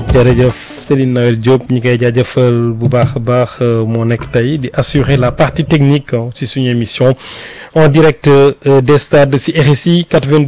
jërëjëf Céline Noël Diop ñi koy jaajëfal bu baax a baax moo nekk tey di assurer la partie technique ci suñu émission en direct des stades ci RSI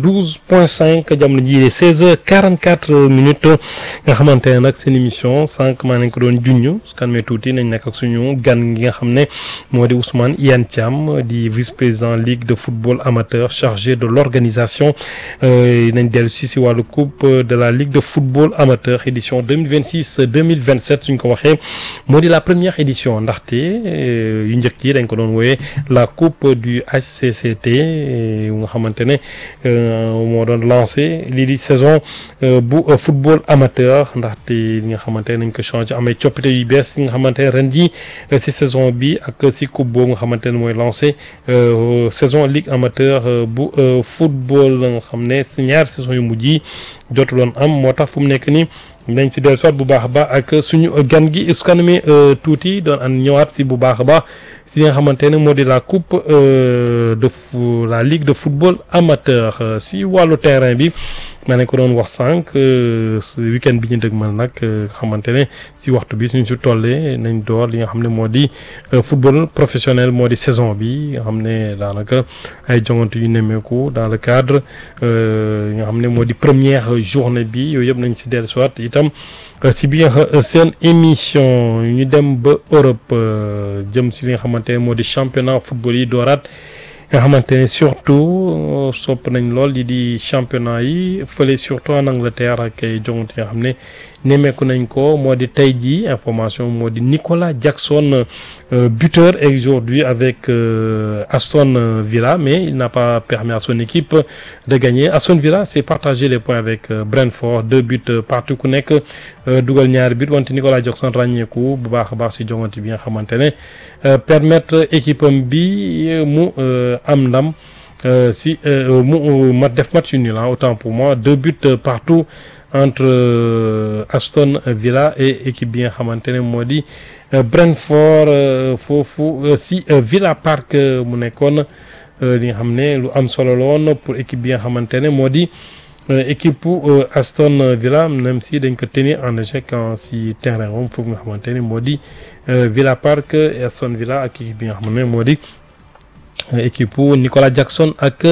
92.5 jamono jii 16h44 minutes nga xamante ne nag seen émission sànq maa nañ ko doon junj su kan mee tuuti nañ nekk ak suñu gan gi nga xam ne moo di Ousmane Iyane Thiam di vice-président ligue de football amateur chargé de l'organisation nañ dellu si si wàllu coupe de la ligue de football amateur édition 2026 2027 suñ ko waxee moo di la première édition ndaxte yu njëkk yi dañ ko doon wooyee la coupe du HCCT nga xamante ne moo doon lancé lii di saison bu football amateur ndaxte li nga xamante ne nañ ko changé amay coppite yu bees yi nga xamante ne ren jii si saison bi ak si coupe boobu nga xamante ne mooy lancé saison ligue amateur bu football nga xam ne si ñaari saison yu mujj yi jotu doon am moo tax fu mu nekk nii dañ si dellu soit bu baax a baax ak suñu gan gi su kanamee tuuti doon an ñëwaat si bu baax a baax si nga xamante ne moo di la coupe de la ligue de football amateur si wàllu terrain bi ma ne ko doon wax sànq weekend bi ñu dëgmal nag xamante ne si waxtu bi suñ si tollee nañ door li nga xam ne moo di football professionnel moo di saison bi nga xam ne daanaka ay jongante yu nemmeeku dans le cadre nga xam ne moo di première journée bi yooyu yëpp nañ si dellu soit itam si biir seen émission ñu dem ba Europe jëm si li nga xamante ne moo di championnat football yi dooraat nga xamante ne surtout sopp nañ lool li di championnat yi fële surtout en Angleterre ak ay jongante nga xam ne nemmeeku nañ ko moo di tey jii information moo di Nicolas Jackson buteur aujourd'hui avec Aston Villa mais il n'a pas permis à son équipe de gagner Aston Villa s'est partagé les points avec Brentford deux buts partout ku nekk dugal ñaari but wante Nicolas Jackson ràññeeku bu baax a baax si jongante bi nga xamante ne permettre équipe am bi mu am ndam si mu ma def match nul autant pour moi deux buts partout entre Aston Villa et équipe bi nga xamante ne moo di Brentford foofu si Villa Park mu nekkoon li nga xam ne lu am solo la woon pour équipe bi nga xamante ne moo di équipe Aston Villa même si dañ ko tenir en échec si terrain moom foofu nga xamante ne moo di Villa Park et Aston Villa ak équipe bi nga xam ne moo di équipe Nicolas Jackson ak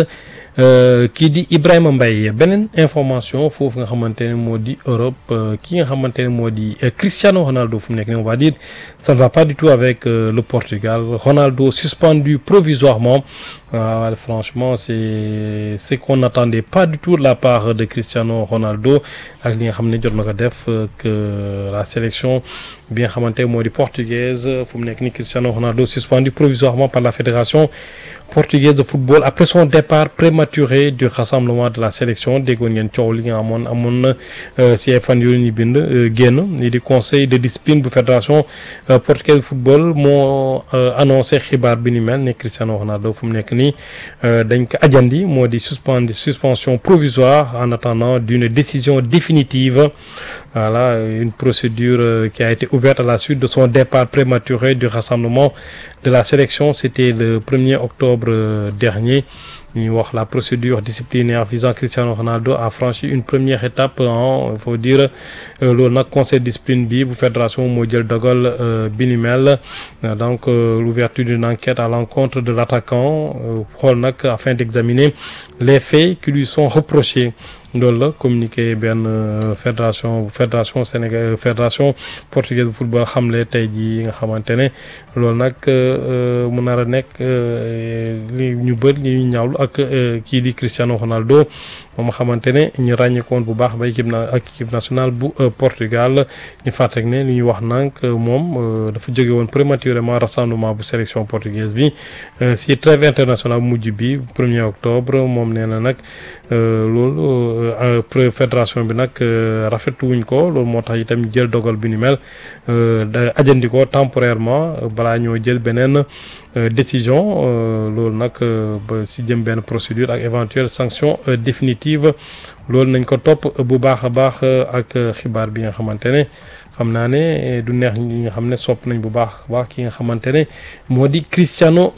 kii di Ibrahima Mbaye beneen information foofu nga xamante ne moo di Europe ki nga xamante ne moo di Cristiano Ronaldo fu mu nekk nii on va dire ça ne va pas du tout avec le Portugal Ronaldo suspendu provisoirement waaw franchement c'est ce qu'on n'attendait pas du tout de la part de Cristiano Ronaldo ak li nga xam ne jot na ko def que la sélection bi nga xamante moo di portugaise fu mu nekk nii Cristiano Ronaldo suspendu provisoirement par la fédération portugaise de football après son départ prématuré du rassemblement de la sélection déggoon ngeen coow li nga amoon amoon na si ay fan yooyu ñu bind génn lii di conseil de discipline bu fédération portugaise de football moo annoncé xibaar bi ni mel ne Cristiano Ronaldo fu mu nekk nii dañ ko ajandi moo di suspendre suspension provisoire en attendant d'une décision définitive voilà une procédure qui a été ouverte à la suite de son départ prématuré du rassemblement de la sélection c'était le 1er octobre dernier ñuy wax la procédure disciplinaire visant Cristiano Ronaldo a franchi une première étape en il faut dire loolu nag conseil de discipline bi bu fédération moo jël dogal bi ni mel donc l'ouverture d'une enquête à l'encontre de l'attaquant xool nag afin d'examiner les faits qui lui sont reprochés loolu la communiqué benn fédération fédération Sénégal fédération portugaise de football xamle tey jii nga xamante ne loolu nag mu nar a nekk li ñu bëri li ñu ñaawlu ak kii di Cristiano Ronaldo moom xamante ne ñu ràññeekoon bu baax ba équipe na ak équipe nationale bu Portugal ñu fàttali ne li ñu wax nag moom dafa jóge woon prématurément rassemblement bu sélection portugaise bi si trêve internationale mujj bi 1er octobre moom nee na nag loolu fédération bi nag rafetlu wuñ ko loolu moo tax itam jël dogal bi ni mel da ajandi ko temporairement balaa ñoo jël beneen décision loolu nag ba si jëm benn procédure ak éventuelle sanction définitive loolu nañ ko topp bu baax a baax ak xibaar bi nga xamante ne xam naa ne du neex ñi nga xam ne sopp nañ bu baax baax ki nga xamante ne moo di Cristiano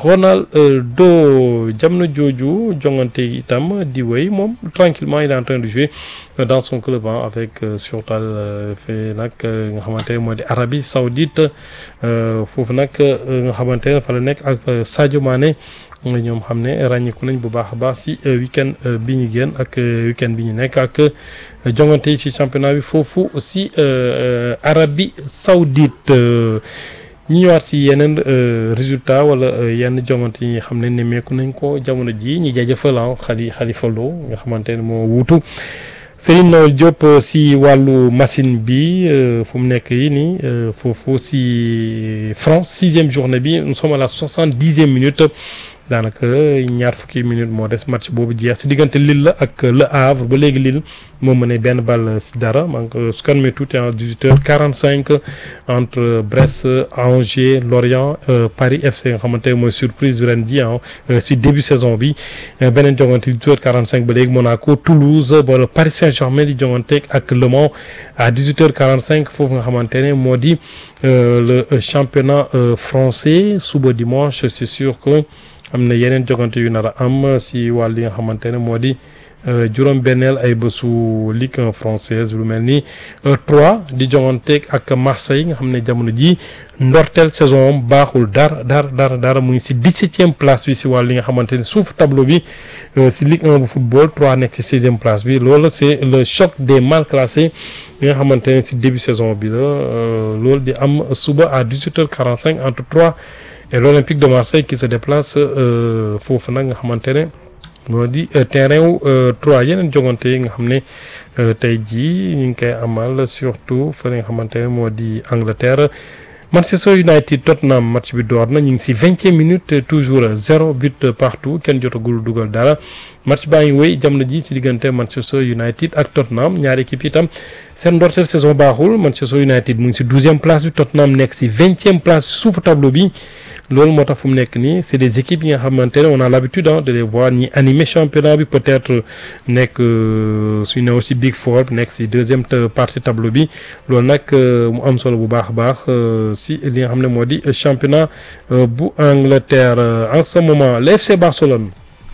Ronaldo jamono jooju jongante itam di wéy moom tranquillement il est en train de jouer dans son club avec surtout fait nag nga xamante ne moo di Arabie Saoudite foofu nag nga xamante ne fa la nekk ak Sadio Mané ñoom xam ne ràññiku nañ bu baax a baax si week-end bi ñu génn ak week-end bi ñu nekk ak jongante yi si championnat bi foofu si Arabie Saoudite ñu ñëwaat si yeneen résultat wala yenn jongante yi nga xam ne nemmeeku nañ ko jamono ji ñi jaajëfal xali Khalifa Lo nga xamante ne moo wuutu Serigne Noël Diop si wàllu machine bi fu mu nekk yi nii foofu si France sixième journée bi nous sommes à la soixante-dixième minute daanaka ñaar fukki minute moo des match boobu jeex si diggante Lille la ak Le Havre ba léegi Lille moo mënee benn balle si dara donc su kan mee tuuti en 18 heures 45 entre Brest Angers Lorient Paris FC nga xamante ne mooy surprise bi ren ji si début saison bi beneen jongante 18 heures 45 ba léegi Monaco Toulouse wala Paris Saint-Germain di jongante ak Le Mans à 18 heures 45 foofu nga xamante ne moo di le championnat français suba dimanche c'est sûr que am na yeneen jogante yu nar a am si wàll yi nga xamante ne moo di juróom-benneel ay bésu Ligue 1 française lu mel ni 3 di joganteeg ak Marseille nga xam ne jamono ji ndorteel saison am baaxul dara dara dara dara mu ngi si 17e place bi si wàll yi nga xamante ne suuf tableau bi si Ligue 1 bu football 3 nekk si 16e place bi loolu c'est le choc des mal classés yi nga xamante ne si début saison bi la loolu di am suba à 18h45 entre 3. et l'Olympique de Marseille qui se déplace foofu nag nga xamante ne moo di terrain wu trois yeneen jogante yi nga xam ne tey jii ñu ngi koy amal surtout fa nga xamante ne moo di Angleterre Manchester United Tottenham match bi door na ñu ngi si vingtième minute toujours zéro but partout kenn jotagul dugal dara match baa ngi wéy jamono ji si diggante Manchester United ak Tottenham ñaari équipe itam seen ndorteel saison baaxul Manchester United mu ngi si douzième place bi Tottenham nekk si vingtième place suufu tableau bi loolu moo tax fu mu nekk nii c'est des équipes yi nga xamante ne on a l'habitude de les voir ñi animer championnat bi peut-être nekk suñu new si Big Four nekk si deuxième partie tableau bi loolu nag mu am solo bu baax a baax si li nga xam ne moo di championnat bu Angleterre en ce moment le FC Barcelone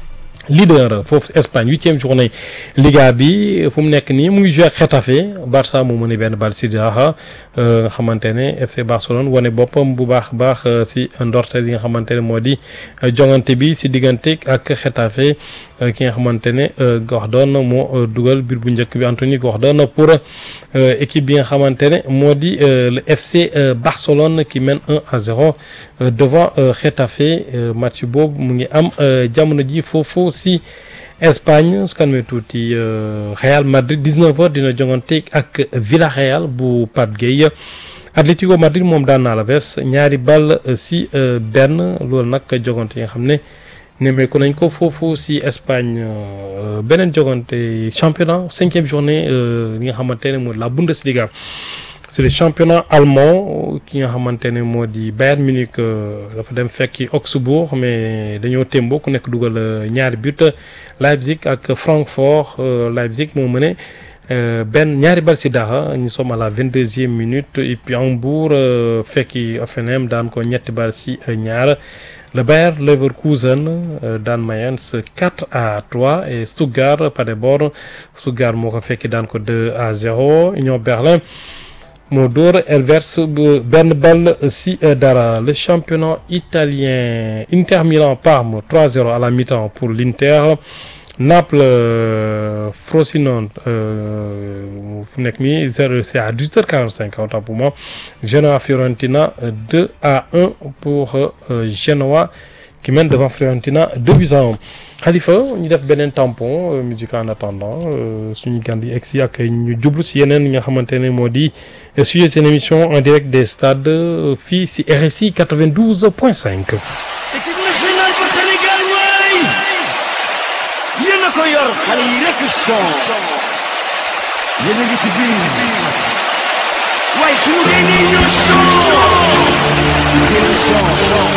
leader foofu Espagne huitième journée Liga bi fu mu nekk nii mu ngi joué ak Getafe Barça moo mën benn bal si daaxa nga xamante ne FC Barcelone wane boppam bu baax baax si ndorteel yi nga xamante ne moo di jongante bi si diggante ak Getafe ki nga xamante ne Gordon moo dugal but bu njëkk bi Anthony Gordon pour équipe bi nga xamante ne moo di le FC Barcelone qui mène 1 à 0 devant Getafe match boobu mu ngi am jamono ji foofu si Espagne su kan mee tuuti Real Madrid 19 heures dina jongante ak Villarreal bu Pape Gueye Atlético Madrid moom daan naa la ves ñaari ball si benn loolu nag jogante yi nga xam ne nemmeeku nañ ko foofu si Espagne beneen jogante championnat cinquième journée li nga xamante ne mooy la Bundesliga c'est le championnat allemand ki nga xamante ne moo di Bayern Munich dafa dem fekki Augsbourg mais dañoo témbo ku nekk dugal ñaari but Leipzig ak Francfort Leipzig moo mëne benn ñaari bal si dara ñu sommes à la vingt-deuxième minute et puis Hambourg fekki Hoffenheim daan ko ñetti bal si ñaar le Bayer Leverkusen daan Mayence 4 à 3 et Stuttgart Paderborn Stuttgart moo ko fekki daan ko 2 à 0 Union Berlin moo dóor Elvers benn ball si dara le championnat italien Inter Milan Parme 3-0 à la mi-temps pour l'Inter Naples Frosinone fu nekk nii zéro c'est à 18h45 autant pour moi Genoa Fiorentina 2 à 1 pour Genoa qui mène devant Fiorentina 2 buts à 1 Khalifa ñu def beneen tampon musique en attendant suñu gan yi egsi ak ñu jublu si yeneen yi nga xamante ne moo di sujet seen émission en direct des stades fii si RSI 92 point 5. équipe nationale bu Sénégal waay yéen a ko yor xale yi rek son yéen a ngi ci biir waaye suñu génnee ñoo son yéen son